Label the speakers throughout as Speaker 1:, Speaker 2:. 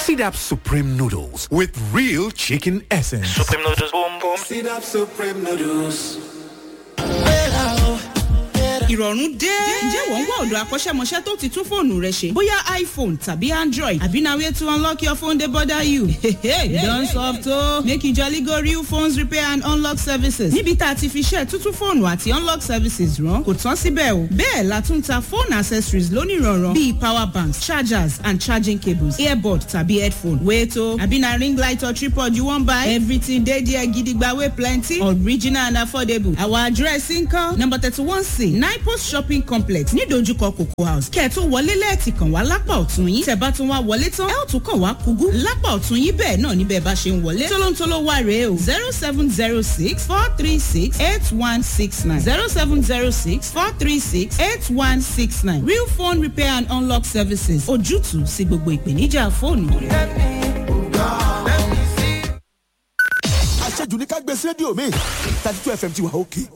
Speaker 1: Seed Up Supreme Noodles with real chicken essence.
Speaker 2: Supreme noodles, boom boom.
Speaker 3: Seed Up Supreme Noodles.
Speaker 4: ìrọ̀rùn dé. ǹjẹ́ wọ́n ń wá ọ̀dọ̀ akọ́ṣẹ́mọṣẹ́ tó ti tún fóònù rẹ ṣe? bóyá iphone tàbí android àbí na way to unlock your phone dey bother you. you don soft o. make you jolly go real phones repair and unlock services. níbi tá a ti fi ṣe tuntun fóònù àti unlock services rán kò tán síbẹ̀ o. bẹ́ẹ̀ la tún ta phone accessories lónìrànràn bíi power banks chargers and charging cables earbud tàbí headphone. wait o àbí na ring light or tripod you wan buy? everything dey there gidigba wey plenty original and affordable. our address nkan number thirty one c nine post shopping complex nídojúkọ cocoa house kẹ́ ẹ̀ tó wọlé lẹ́ẹ̀tì kàn wá lápá ọ̀tún yín tẹ̀ bá tún wá wọlé tán ẹ̀ ò tún kàn wá kúgú lápá ọ̀tún yín bẹ́ẹ̀ náà níbẹ̀ bá ṣe ń wọlé tólóńtóló wà rèé o zero seven zero six four three six eight one six nine zero seven zero six four three six eight one six nine real phone repair and unlock services ojútùú sí gbogbo ìpèníjà fóònù rẹ.
Speaker 5: àṣejù ní ká gbé sí rédíò mi thirty two fm ti wà òkè.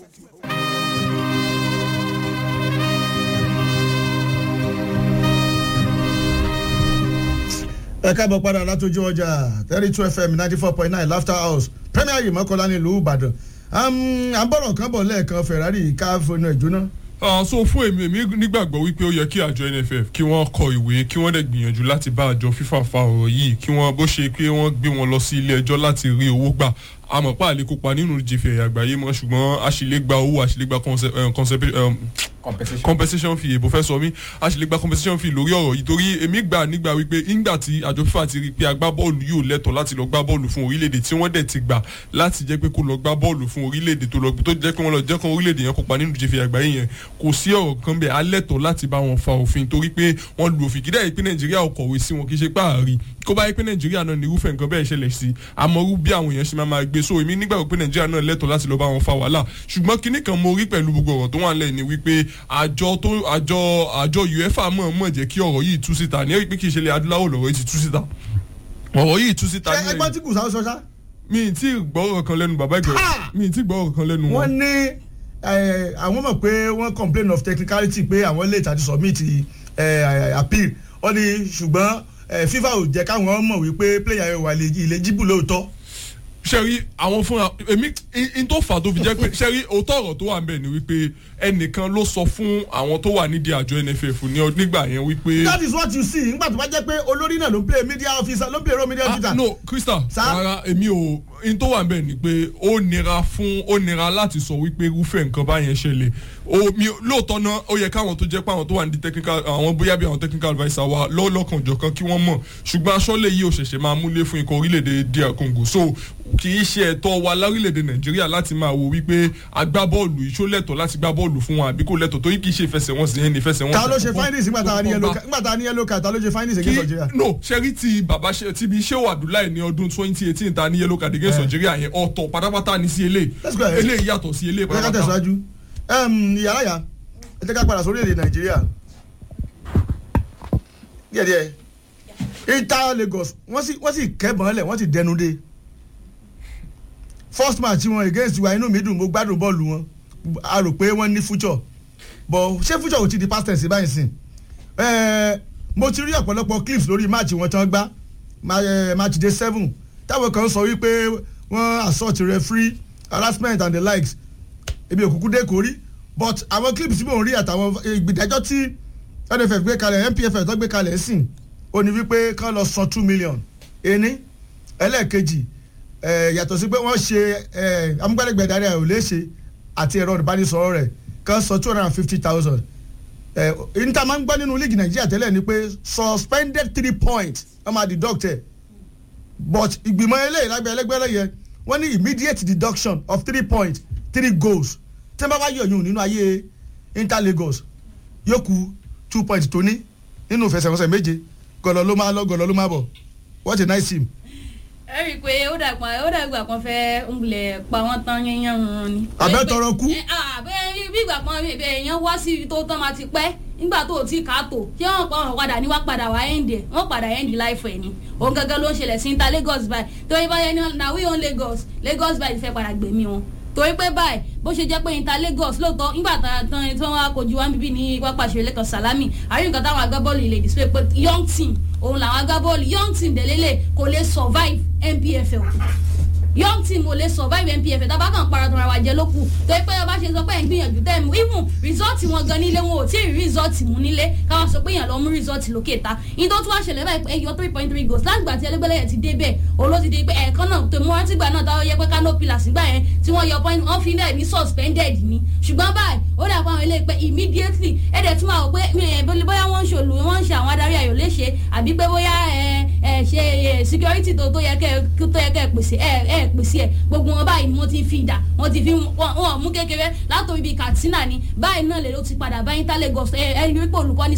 Speaker 6: ẹ káàbọ̀ padà látọjú ọjà thirty two fm ninety four point nine laughter house premier yìí mọ́kànlá nílùú ìbàdàn à ń bọ̀rọ̀ kan bọ̀ lẹ́ẹ̀kan ferrari ká fọnà ìjóná.
Speaker 7: Ah, so fún èmi èmi nígbàgbọ́ wípé ó yẹ kí àjọ nff kí wọ́n kọ ìwé kí wọ́n dẹ̀ gbìyànjú láti bá àjọ fífa fa ọ̀rọ̀ yìí kí wọ́n bó ṣe pé wọ́n gbé wọn lọ sí ilé ẹjọ́ láti rí owó gbà àmọ́ pa àlè kópa nínú ìjìfẹ̀ ẹ̀yà àgbáyé mọ́ ṣùgbọ́n àṣìlẹ́gba owó àṣìlẹ́gba compensation fee èbó fẹ́ sọ mí àṣìlẹ́gba compensation fee lórí ọ̀rọ̀ yìí torí èmi gbà nígbà wípé ńgbà tí àjọ fífa ti rí pé agbábọ́ọ̀lù yóò lẹ́tọ̀ọ́ láti lọ gbá bọ́ọ̀lù fún orílẹ̀-èdè tí wọ́n dẹ̀ ti gbà láti jẹ́ pé kó lọ gbá bọ́ọ̀lù fún orílẹ̀-èdè tó lọ tó jẹ́ pé wọ́n lọ jẹ́ kan orílẹ̀-èdè yẹn kópa nínú ìjìfẹ̀ àgbáyé yẹn kò sí ọ̀rọ̀ kan bẹ́ẹ̀ alẹ́tọ̀ọ́ láti bá wọn fa òfin torí pé wọ́n lu òfin kídà yìí pé nàìjíríà ò kọ̀wé sí wọn kì í ṣe páàrí kó bá yẹ pé nàìjíríà náà ní irúfẹ́ nǹkan bẹ́ẹ̀ ṣẹlẹ̀ sí àmọ́rú bí àwọn èèyàn ṣe máa máa gbé so èmi nígbàgbọ́ pé nàìjíríà náà lẹ́tọ̀ọ́ láti lọ bá wọn fa wàhálà ṣùgbọ́n kinní kan mo rí pẹ̀lú gbogbo ọ̀rọ̀ tó wà nílẹ̀ ni wípé àjọ tó àjọ àjọ uefa mọ̀ mọ̀ jẹ́ kí ọ̀rọ̀ yìí tú síta ní pé kì í ṣe ilẹ̀ adúláwò lọ̀rọ̀ yìí ti tú síta ọ̀rọ̀ yìí tú síta
Speaker 6: ṣé ẹgbọ́n tí kò sáwọ́ sọ́sá.
Speaker 7: mi ì tí gbọ́rọ̀ kan lẹ́nu bàbá ìgbẹ́ mi ì tí gbọ́rọ̀ kan lẹ́nu
Speaker 6: wọ́n ní àwọn mọ̀ pé wọ́n complain of technicality pé àwọn late àti submit appeal wọ́n ní ṣùgbọ́n fifa ò jẹ́ káwọn mọ̀ wípé player yẹn wà ilé jíbù lóòótọ́
Speaker 7: sẹ́rí àwọn fúnra èmi n tó fà tó fi jẹ́ pé sẹ́rí òótọ́ ọ̀rọ̀ tó wà ń bẹ̀ ni wípé ẹnìkan ló sọ fún àwọn tó wà nídìí àjọ nff ní nígbà yẹn wípé.
Speaker 6: that is what you see nígbà tó bá jẹ́ pé olórí náà ló ń play media officer ló ń play role media officer.
Speaker 7: ah no crystal rárá èmi ò n tó wà ń bẹ̀ ni pé ó nira fún ó nira láti sọ wípé irúfẹ́ nǹkan báyẹn ṣẹlẹ̀ omi lóòótọ́ náà ó yẹ káwọn tó jẹ́ pé àwọn tó wà ní technical àwọn bóyá bí àwọn technical adviser wa lọ́lọ́kan jọ̀kan kí wọ́n mọ̀ ṣùgbọ́n aṣọ́lẹ̀ yìí ò ṣẹ̀ṣẹ̀ máa múlé fún ikọ̀ orílẹ̀-èdè dr congo so kì í ṣe ẹ̀tọ́ wa lórílẹ̀‐èdè nàìjíríà láti máa wo wípé agbábọ́ọ̀lù ìṣó lẹ́tọ̀ láti gbá bọ́ọ̀lù fún wọn àbí kò lẹ́tọ̀ torí kì í ṣe ìfẹsẹ̀wọnsẹ̀ yẹn ní ìfẹsẹ̀wọnsẹ̀.
Speaker 6: ta ló ṣe findings nígbà tá a ní yellow card ta ló ṣe findings against nigeria.
Speaker 7: no ṣẹ́rí ti bàbá ti bí sheu abdullahi ní ọdún twenty eighteen ta ní yellow card against nigeria yẹn ọ̀tọ̀ pátápátá ní sí eléyìí eléyìí yàtọ̀ sí eléyìí
Speaker 6: pátápátá. ẹ ká tẹ̀síwájú yàrá yà ẹ jẹ́ ká padà sórí èdè nàìjíríà díẹ̀díẹ̀ inter lagos wọ́n sì kẹ́bọ̀n lẹ̀ wọ́n sì dẹnu dé first match wọn against wa inú mi dùn mo gbádùn bọ́ọ̀lù wọn a rò pé wọ́n ní future but ṣé future ò ti di past tense báyìí sìn mo ti rí ọ̀pọ̀lọpọ̀ clips lórí match wọn tán gbá match day seven táwọn kan sọ wípé wọ́n assault referee harassment and the likes ebi òkùnkùn dé kò rí but àwọn clips tí mò ń rí àtàwọn ìgbìdájọ́ tí nff gbé kalẹ̀ npff tó gbé kalẹ̀ sìn ó ní wípé kán lọ san two million ení ẹlẹ́ẹ̀kejì yàtọ̀ sí pé wọ́n ṣe amúgbálẹ́gbẹ̀ẹ́ rẹ̀ ò lè ṣe àti ẹ̀rọ ìbánisọ̀rọ̀ rẹ̀ kan sọ two hundred and fifty thousand níta máa ń gbọ́ nínú líìgì nàìjíríà tẹ́lẹ̀ ni pé suspended three points wọ́n máa deduct ẹ̀ but ìgbìmọ̀ eléyìí lágbẹ́ ẹlẹ́gbẹ́rẹ́ yẹn wọ́n ní immediate deduction of three points three goals tí wọ́n bá wá yọ̀yún nínú ayé inter lagos yóò ku two points tó ní nínú ìfẹsẹ̀wọnsẹ̀ méje gọ̀lọ́ ló máa lọ gọ̀lọ́ ló máa bọ̀ what a nice team
Speaker 8: ẹ rí i pé ó dàgbà ó dàgbà kan fẹ́ ń lẹ̀ pa wọ́n tán yẹnyẹn wọn ni.
Speaker 6: àbẹ́ tọrọ kú.
Speaker 8: àbẹ́ bí ìgbà kan èèyàn wá sí ibi tó tán máa ti pẹ́ nígbà tó o ti kà á tó ṣé wọn pa ọ̀rọ̀ padà ní wá padà wá ẹ̀ǹdì ẹ̀ wọ́n padà ẹ̀ǹdì láìfẹ̀ ni òun gangan ló ń ṣẹlẹ̀ sí inter lagos by torí báyẹn ní na we own lagos lagos by fẹ́ padà gbẹ̀mí wọn torí pé báyìí bó ṣe jẹ́ pé inter lagos lóòótọ́ nígbà tán tí wọ́n wá kojú wá bíbí ní pápá ìṣeré lẹ́kàn salami àrí nǹkan táwọn agbábọ́ọ̀lù ilé display pé young team òun làwọn agbábọ́ọ̀lù young team délélẹ̀ kò lè survive npfl young team ò lè survive npf tá a bá kàn para tọrọ àwàjẹ ló kù tó yẹ pé ọba ṣe sọ pé ẹ̀ ń gbìyànjú tẹ́ ẹ̀ mú even result wọn gan nílé wọn ò tí ì rí result mú nílé káwọn sọ pé èèyàn lọ mú result lókè ta ìyẹn tó tún wá ṣẹlẹ̀ báyìí pé ẹyọ three point three goals láti gbà tí ẹlẹgbẹ́lẹ́yẹ ti dé bẹ́ẹ̀ olóòtú di pé ẹ̀ẹ̀kan náà tó mú rántí gbà náà táwọn yẹ pé kánò pillars gbà yẹn tí wọ́n yọ point wọ́n fi náà ní suspended ni ṣùgbọ́n báyìí ó dà pé àwọn ilé pé immediately ẹ̀ẹ́dẹ̀ tún wà wò pé bóyá wọ́n ń ṣòlù wọ́n ń ṣe àwọn adarí ayò léṣe àbí pé bóyá ẹ ṣe security tó tó yẹ kẹ́ pèsè ẹ pèsè ẹ gbogbo wọn báyìí ni wọ́n ti fi ìdá wọ́n ti fi wọn mú kékeré látòrí bíi katsina ni báyìí náà lè ló ti padà báyìí tá lagos ẹ ẹ rí pé olùkọ́ni